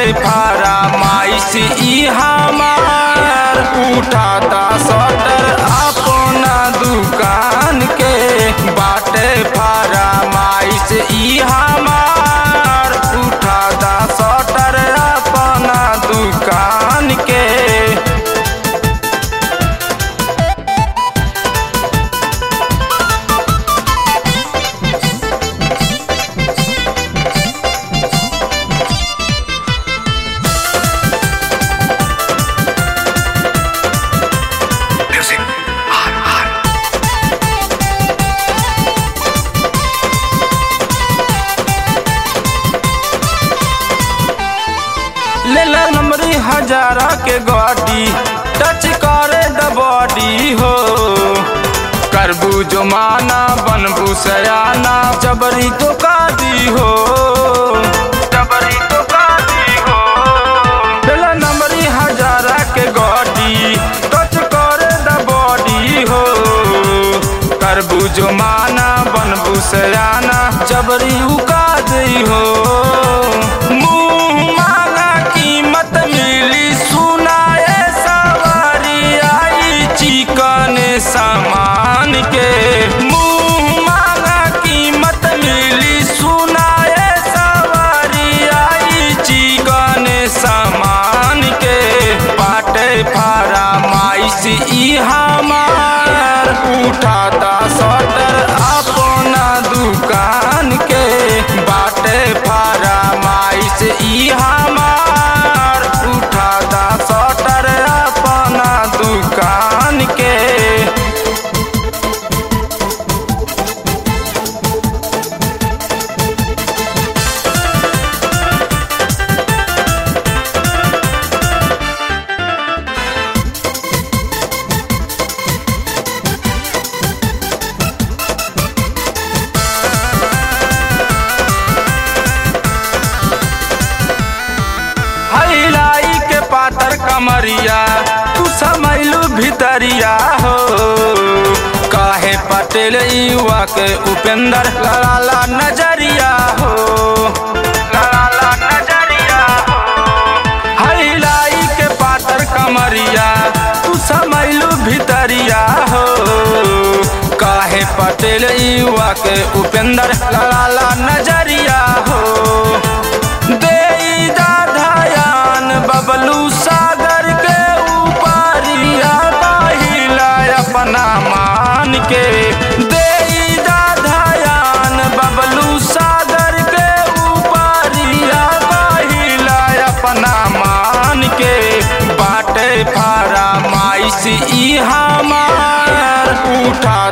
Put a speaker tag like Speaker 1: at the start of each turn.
Speaker 1: फारा माइस ई हमार उठाता सटर अपना दुकान के बाटे फारा माइस ई हमार उठाता सटर अपना दुकान के
Speaker 2: Music. Hot, hot.
Speaker 1: ले ला नंबरी हजारा के गाड़ी टच करे द बॉडी हो करबू जो माना बनबू सयाना जबरी तो कादी हो जबरी तो कादी हो ले ला नंबरी हजारा के गाड़ी टच करे द बॉडी हो करबू जो माना बनबू सयाना जबरी उका दी हो मुंह मांगा कीमत मिली सुनाए सवारी आई चिकन सामान के मुंह मांगा कीमत मिली सुनाए सवारी आई चिकन सामान के बाटे फारा माइस ई हमार उठाता सटर अपना दुकान के बाटे फारा माइस ई हमार उठाता सटर अपना दुकान के हईलाई के पातर कमरिया तू समैलू भितरिया हो काहे पटेल युवा के उपेंद्र लड़ाला नजरिया हो लड़ाला नजरिया हो हईलाई के पातर कमरिया तू समैलू भितरिया हो काहे पटेल युवा के उपेंद्र लड़ाला नजरिया हो देई दाधायान बबलू सागर के ऊपरिया बाहिला अपना मान के देई दाधायान बबलू सागर के ऊपरिया बाहिला अपना मान के बाटे फारा माइस ई हमार उठा